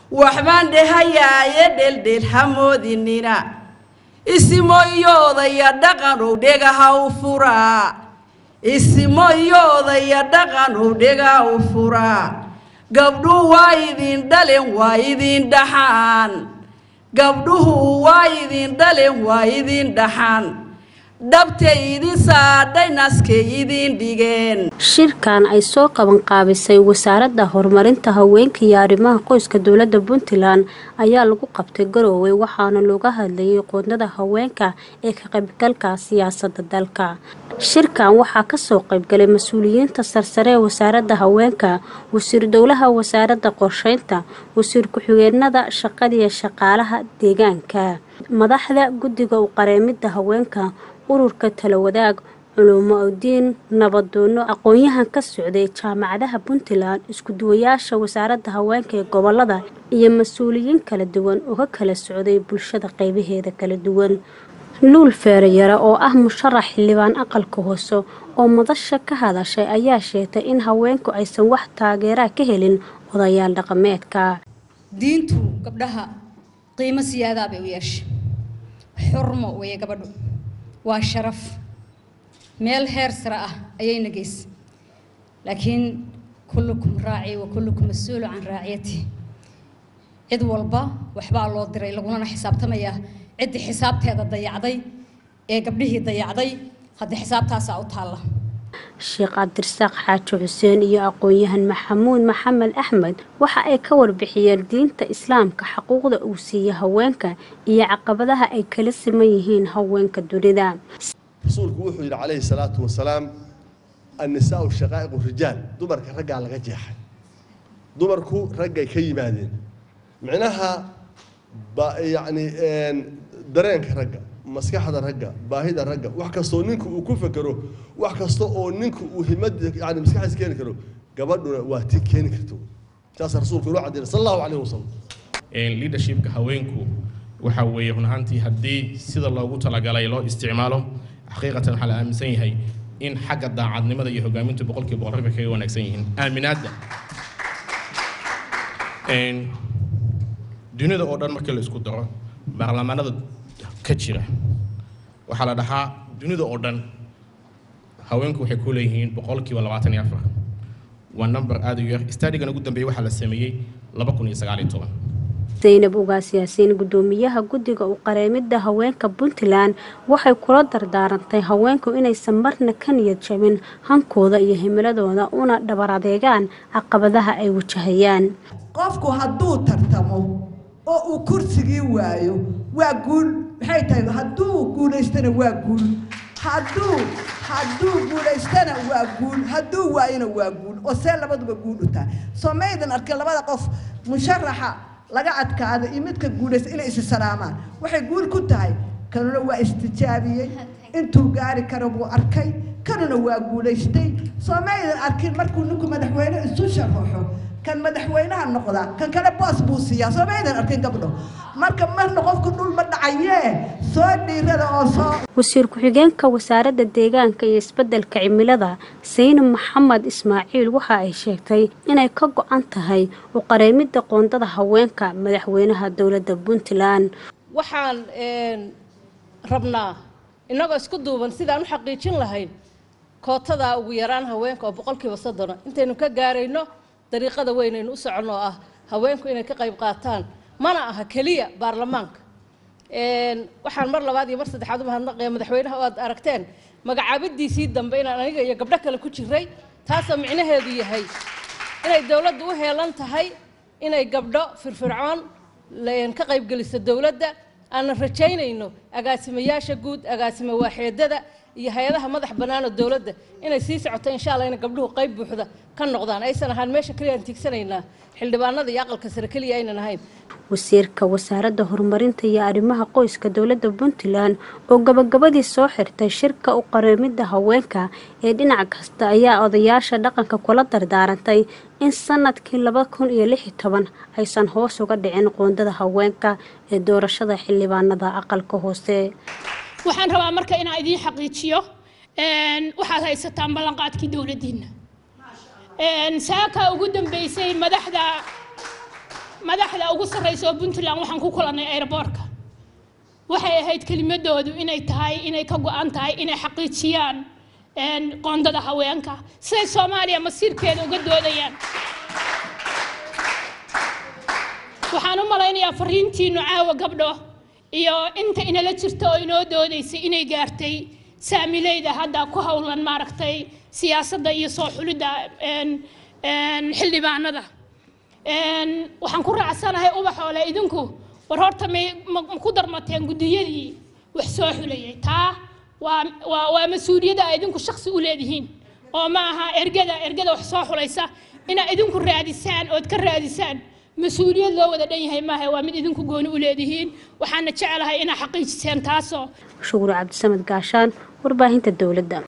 waxbaan dhehayaaye dheeldheel hamoodinina isimoyoodaya dhaqanow dhegaha u furaa isimoyoodaya dhaqanow dhegaha u furaa gabdhuhu waa idin dhalen waa idin dhaxaan gabdhuhu waa idin dhalen waa idin dhaxaan dhabtay idin saadhay naskay idin dhigeen shirkan ay soo qaban qaabisay wasaaradda horumarinta haweenka iyo arrimaha qoyska dowladda puntland ayaa lagu qabtay garowe waxaana looga hadlayay qoondada haweenka ee ka qaybgalka siyaasadda dalka shirkan waxaa kasoo qaybgalay mas-uuliyiinta sarsare ee wasaaradda haweenka wasiir dowlaha wasaaradda qorsheynta wasiir ku-xigeenada shaqadiiyo shaqaalaha deegaanka madaxda guddiga u qareemidda haweenka ururka talawadaag culumo udiin nabadoono aqoon-yahan ka socday jaamacadaha puntland isku-duwayaasha wasaaradda haweenka ee gobolada iyo mas-uuliyiin kala duwan uga kala socday bulshada qeybaheeda kala duwan luul feerayare oo ah musharax xildhibaan aqalka hoose oo madasha ka hadashay ayaa sheegtay in haweenku aysan wax taageeraa ka helin odayaal dhaqameedka diintu gabdhaha qiimo siyaadaa bay u yeeshay xurmo weeye gabadhu waa sharaf meel heer sare ah ayayna geysay laakiin kullukum raaci wa kullukum mas-uulu can raaciyati cid walba waxbaa loo diray lagulana xisaabtamayaa ciddii xisaabteeda dayacday ee gabdhihii dayacday haddii xisaabtaasaa u taalla sheekh cabdirasaaq xaaji xuseen iyo aqoon-yahan maxamuud maxamed axmed waxa ay ka warbixiyeen diinta islaamka xaquuqda uu siiya haweenka iyo caqabadaha ay kala siman yihiin haweenka dunida rasuulku wuxuu yidhi calayhi salaatu wasalaam annisaau shaqaa'iqu rijaal dumarka raggaa laga jeexay dumarku raggay ka yimaadeen micnaha ba yacni dareenka ragga maskaxda ragga baahida ragga wax kastoo ninku uu ku fekero wax kasta oo ninku uu himad yani maskaxdiis keeni karo gabadhuna waa ti keeni karto saasa rasuulku inoo caddeynay sal allahu calayhi wasalam leadershipka haweenku waxa weeye run ahaantii haddii sida loogu talagalay loo isticmaalo xaqiiqatan waxaa la aaminsan yahay in xagga daacadnimada iyo hogaamintu boqolkiiba boqol ragga kaga wanaagsan yihiin aaminaadda dunida oo dhan markii la isku daro baarlamaanada ka jira waxaa la dhahaa dunida oo dhan haweenku waxay ku leeyihiin boqolkiiba labaatan iyo afar waa number aada u yar stadigan ugu dambeeyey waxaa la sameeyey laba kun iyo sagaal iyo toban zaynab ugaas yaasiin guddoomiyaha guddiga u qareemidda haweenka puntland waxay kula dardaarantay haweenku inaysan marna ka niyad jabin hankooda iyo himiladooda una dhabar adeegaan caqabadaha ay wajahayaan qofku hadduu tartamo oo uu kursigii waayo waa guul maxay tahay hadduu guulaystana waa guul hadduu hadduu guulaystana waa guul hadduu waayona waa guul oo see labaduba guul u tahay soo maydan arkay labada qof musharaxa laga adkaado iyo midka guulaysta inay isi salaamaan waxay guul ku tahay kanuna waa istijaabiyey intuu gaari karo buu arkay kanuna waa guulaystay soo maydan arkin markuu ninku madaxweyne isu sharaxo kan madaxweynaha noqda kan kale boos buu siiyaa soo maydan arkin gabdho marka marna qofku dhul ma dhacayee soo dhiirada oo soo wasiir ku-xigeenka wasaaradda deegaanka iyo isbeddelka cimilada saynab maxamed ismaaciil waxa ay sheegtay inay ka go-an tahay u qareemidda qoondada haweenka madaxweynaha dowladda puntland waxaan rabnaa innagoo isku duuban sidaan u xaqiijin lahayn kootadaa ugu yaraan haweenka oo boqolkiiba soddona intaynu ka gaarayno dariiqada weynaynu u soconno oo ah haweenku inay ka qayb qaataan mana aha keliya baarlamaanka waxaan mar labaad iyo mar saddexaad u mahadnaqaya madaxweynaha oo aad aragteen magacaabadiisii dambe inaan aniga iyo gabdho kale ku jiray taasoo micnaheedu yahay inay dowladdu u heelan tahay inay gabdho firfircoon ka qaybgeliso dowladda aanan rajaynayno agaasimayaasha guud agaasima waaxeedada iyo hay-adaha madax bannaanoo dowladda inay sii socoto insha allah ina gabdhuhu qayb buuxda ka noqdaan aysan ahaan meesha keliya aan tiigsanaynaa xildhibaanada iyo aqalka sare keliya aynan ahayn wasiirka wasaaradda horumarinta iyo arrimaha qoyska dowladda puntland oo gabagabadii soo xirtay shirka u qareemidda haweenka ee dhinac kasta ayaa odayaasha dhaqanka kula dardaarantay in sanadkii laba kun iyo lix iyo toban aysan hoos uga dhicin qoondada haweenka ee doorashada xildhibaanada aqalka hoose waxaan rabaa marka inaan idiin xaqiijiyo waxaad haysataan ballanqaadkii dowladdiinna saaka ugu dambeysay madaxda madaxda ugu sarreysa oo puntland waxaan ku kulannay aeroboortka waxay ahayd kelimadoodu inay tahay inay ka go-an tahay inay xaqiijiyaan qoondada haweenka siday soomaaliya masiirkeeda uga doodayaan waxaan u malaynayaa fariintiinu caawa gabdho iyo inta inala jirta oo inoo doodaysay inay gaartay saamileyda hadda ku howlan maaragtay siyaasadda iyo soo xulidda xildhibaanada waxaan ku raacsanahay ubaxoole idinku war horta may ma ku darmateen guddiyadii wax soo xulayay taa waa waa waa mas-uuliyadda ay idinku shaksi u leedihiin oo ma aha ergada ergada wax soo xulaysa inaad idinku raadisaan ood ka raadisaan mas-uuliyad loo wada dhan yahay maaha waa mid idinku gooni u leedihiin waxaana jecelahay inaad xaqiijiseen taasoo shuguur cabdisamed gaashaan warbaahinta dowladda